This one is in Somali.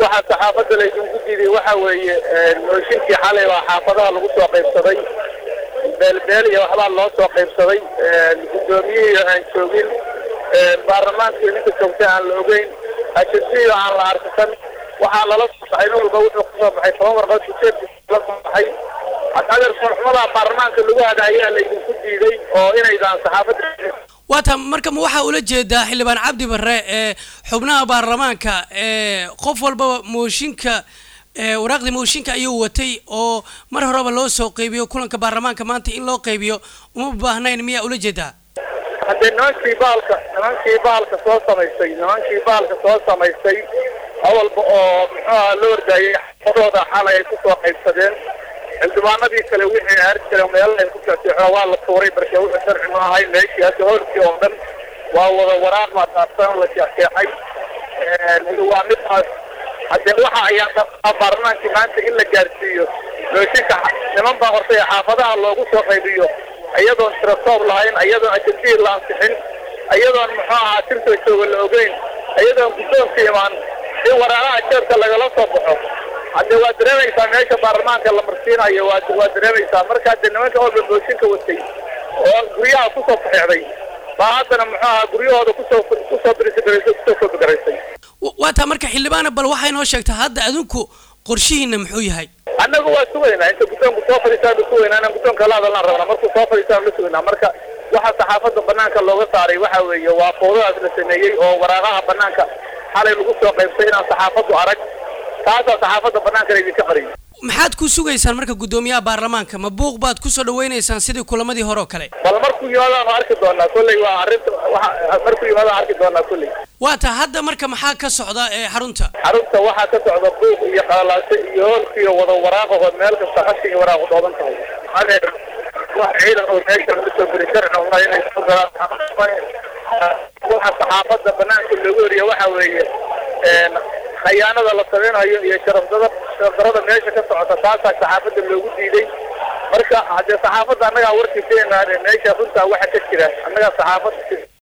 waxaa saxaafadda laydinku diiday waxa weeye mooshinkii xalay waa xaafadaha lagu soo qaybsaday beelbeel iyo waxbaa loo soo qaybsaday guddoomiyihii aan joogin baarlamaankii ninka joogtay aan la ogeyn ashasiyo aan la arkisan waxaa lala soo baxay nin walba wuxuu kasoo baxay toban warqad ujeedkiisa la soo baxay adeer soolxumada baarlamaanka lagu hada ayaa laydinku diiday oo inaydaan saxaafadda waata marka ma waxaa ula jeedaa xildhibaan cabdi barre ee xubnaha baarlamaanka ee qof walbaba mooshinka waraaqdii mooshinka ayuu watay oo mar horeba loo soo qaybiyo kulanka baarlamaanka maanta in loo qaybiyo uma baahnayn miyaa ula jeedaa haddee nimankii baalka nimankii baalka soo samaystay nimankii baalka soo samaystay awalba oo muxuuha la ordaayay xafadooda xalay ay kusoo qaybsadeen xildhibaanadii kale wixii aari jireen meelaha ay ku jeexjeexo waa la tuuray marka wuxuu sharci ma ahay meeshii hadda hoolkii oo dhan waa wada waraaq maataabsan la jeexjeexay waa midaas haddee waxa ayaa dhabaa baarlamaankii maanta in la gaarsiiyo mooshinka niman baa hortay xaafadaha loogu soo qaybiyo iyadoon tiratoob lahayn iyadoon ajendihii la ansixin iyadoon muxuu ahaa tirta jooga la ogeyn iyadoon guddoonka imaan in waraaqaha jeebka lagala soo baxo haddee waa dareemaysaa meesha baarlamaanka la marsiinayo waa waa dareemaysaa marka haddee nimanka walba mooshinka watay oo guryaha kusoo faxeexday baa haddana muxuu ahaa guryahooda kusoo kusoo birisagaraysay kusoo koobigaraysay waa taa marka xildhibaana bal waxay noo sheegtaa hadda adinku qorshihiina muxuu yahay annagu waa sugaynaa inta guddoonku soo fadhiistaan sugaynaa inaan guddoonka la hadalnaan rabnaa markuu soo fadhiistaan la sugaynaa marka waxa saxaafadda banaanka looga saaray waxa weeye waa fowdadaas la sameeyey oo waraaqaha banaanka xalay lagu soo qaybsay inaan saxaafaddu arag taasaa saxaafadda banaanka idinka qariyay maxaad ku sugaysaan marka guddoomiyaha baarlamaanka ma buuq baad kusoo dhawaynaysaan sidii kulamadii hore oo kale bal markuu yimaadaanu arki doonaa kolley waa arrinta waa markuu yimaadaan arki doonaa kolley waa ta hadda marka maxaa ka socda ee xarunta xarunta waxaa ka socda buuq iyo qalalaase iyo hoolkiiyo wada waraaqahood meel kasta qashin iyo waraaqu dhooban tahay adeer wax ciidan oo meesha laga soo geli sharci uma inay soo galaan waxa saxaafadda banaanka loogu horiya waxa weeye khayaanada la samaynayo iyo sharafdada sharafdarada meesha ka socota taasaa saxaafadda loogu diiday marka haddee saxaafadda annagaa warkiisa imaaneen meesha runtaa waxa ka jira annagaa saxaafadda